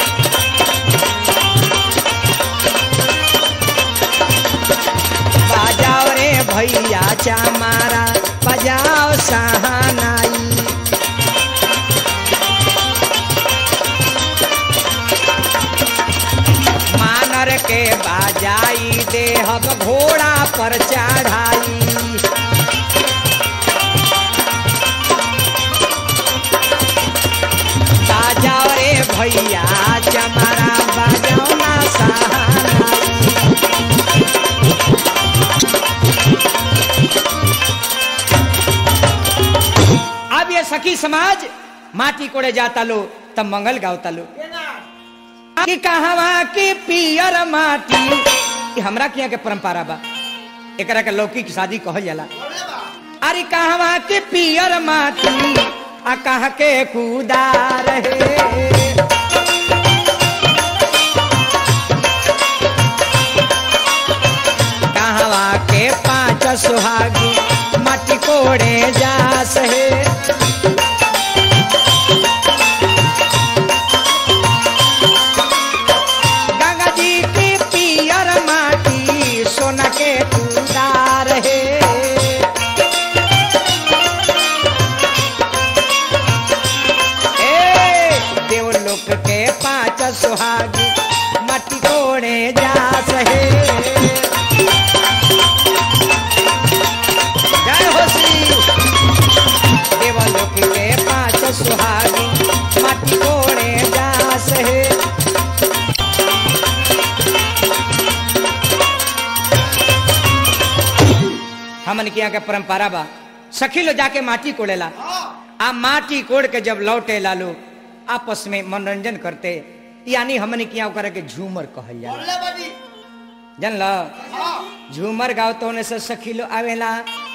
बजाओ रे भैया चामारा बजाओ सहनाई मानर के बाजाई देहब घोड़ा पर चढ़ाई बाजाओ रे भैया चमारा बजाओ ना सहनाई अब ये सखी समाज माटी कोड़े जाता लो तब मंगल गावता लो केना कि कहवा की पियर माटी ये हमरा के यहाँ के परंपरा बा एकरा के लौकी की शादी कहल जाला बोले बा अरे कहवा के पियर माटी आ कह के कूदा रहे कहवा के पांच सुहागी माटी कोड़े जास है गंगा जी की पियर माटी सोना के टूदार है ए, देवलोक के पांच सुहागी माटी कोड़े जास है जय हो शिव देवलोक के पांच सुहागी माटी कोड़े जास है हमन के यहाँ के परंपरा बा सखी लो जाके माटी कोड़ेला हाँ आ माटी कोड़ के जब लौटे लालो आपस में मनोरंजन करते यानी हमन के यहाँ ओकरा के झूमर कहल जाला बोले बाजी जानल हाँ झूमर गाँव तो होने से सखी लो आवेला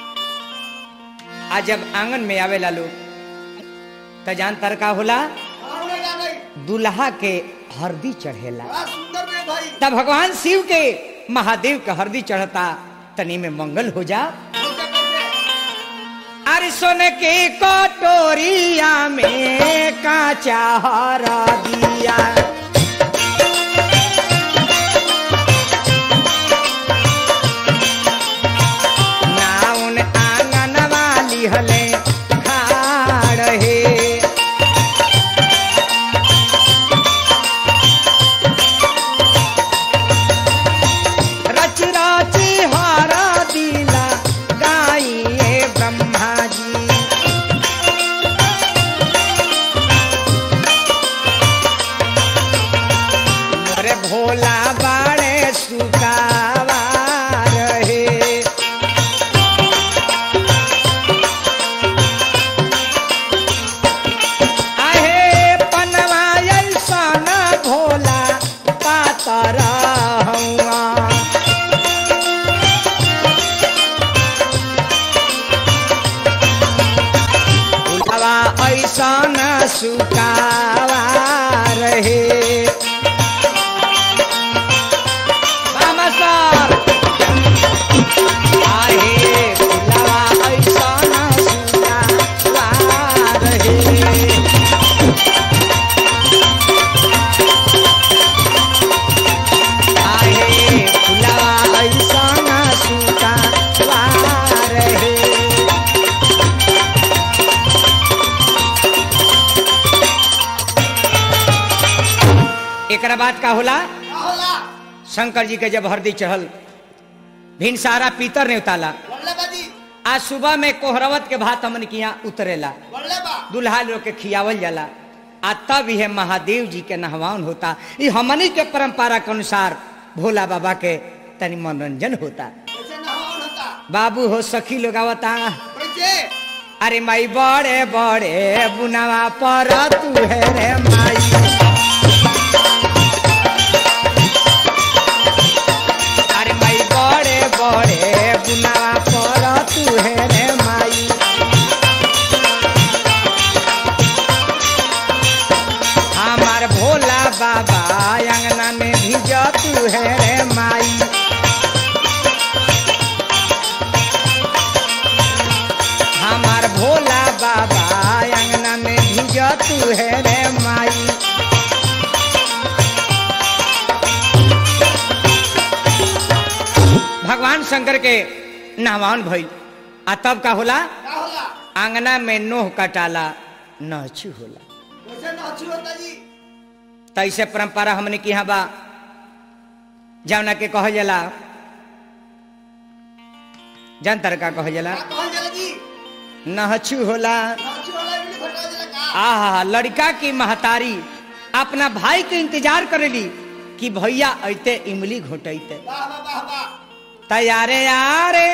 आ जब आंगन में आवेला लोग तो जान तर का होला हाँ उड़ेगा नहीं दुल्हा के हरदी चढ़ेला बड़ा सुंदर में भाई तब भगवान शिव के महादेव के हरदी चढ़ता तनी में मंगल हो जा कैसे कैसे अरे सोने के कटोरिया में काचा हरा दिया नाउन आंगन वाली हले खाड़ हे रच राची हारा दिला गाइए ब्रह्मा जी मोरे भोला बाड़े सुकावा रहे आहे पनवा ऐसन भोला पातर हउआ भोलावा ऐसन सुकावा रहे मामा सर आहे भोलावा ऐसन सुकावा रहे आहे फुलवा ऐसना सूता वार हे एकरा बाद का होला क्या होला शंकर जी के जब हरदी चढ़ल भिन सारा पीतर ने उताला बोले बाजी आज सुबह में कोहरवत के भात हमन के यहाँ उतरेला बोले बा दुल्हा लोग के खियावल जाला आ तब यह महादेव जी के नहवान होता ये हमनी के परंपरा के अनुसार भोला बाबा के तनी मनोरंजन होता कैसे नहावन होता बाबू हो सखी लोग आवता कैसे अरे माई बड़े बड़े बुनावा पर तू है रे माई अरे माई बड़े बड़े बुनावा पर तू है रे माई हमार भोला बाबा अंगना में भिज तू है रे माई हमार भोला बाबा अंगना में भिज तू है रे माई भगवान शंकर के नहवान भइल आ तब का होला क्या होला आंगना में नोह कटाला नहछु होला कैसे नाची होता जी तैसे परंपरा हमने की यहाँ बा जौना के कह जाला जनतर का कह जाला क्या कहल जाला जी नहछु होला नाची होला इमली घटा जाला का आहा लड़का की महतारी अपना भाई के इंतजार करेली कि भैया अइते इमली घोटैते वाह वाह वाह वाह तैयारे यारे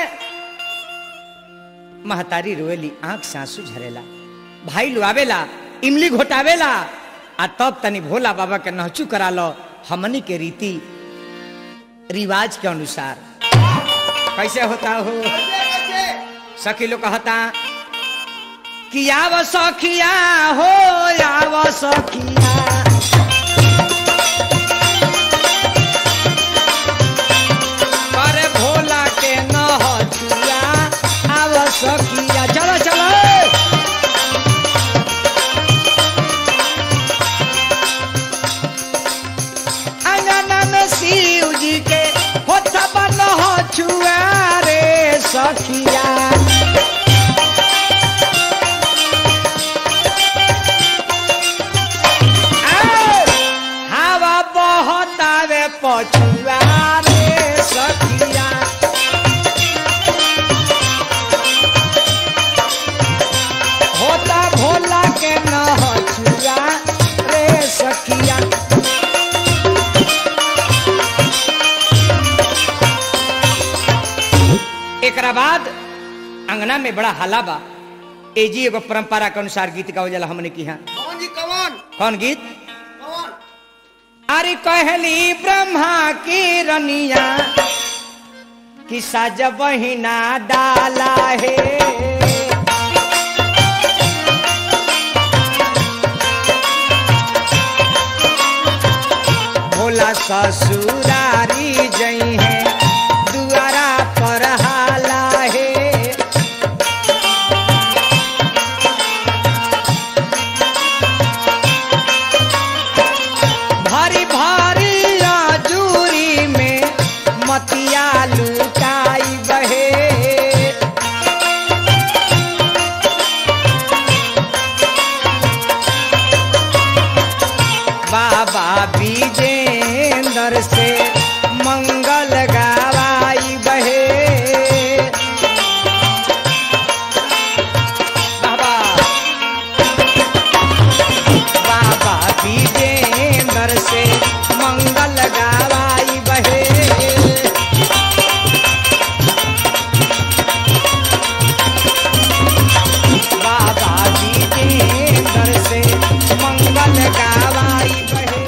महतारी रोएली आंख से आंसू झरेला भाई लुआवेला इमली घोटावेला आ तब तनी भोला बाबा के नहचू करा लो हमनी के रीति रिवाज के अनुसार कैसे होता हो कैसे कैसे सखी लोग कहता कि आव सखिया हो आव सखिया अरे भोला के नहचुआ आव सखिया चलो चलो अंगना में शिव जी के होता नहचुआ रे सखिया हवा बहतावे पछुआ रे सखिया होता भोला के नहचुआ रे सखिया एकरा बाद अंगना में बड़ा हल्ला बा एजी एगो परंपरा के अनुसार गीत गावल जाला हमने की यहाँ कौन जी कौन कौन गीत कौन अरे कहली ब्रह्मा की रनिया कि सज बहिना डाला है भोला ससुरारी जई है दुआरा पर हाला है भारी भारी आजूरी में मतिया लुटाई बहे बाबा विजेंद्र से मंगल गावाई बहे बाबा बाबा विजेंद्र से मंगल गावाई बहे बाबा विजेंद्र से मंगल गावाई बहे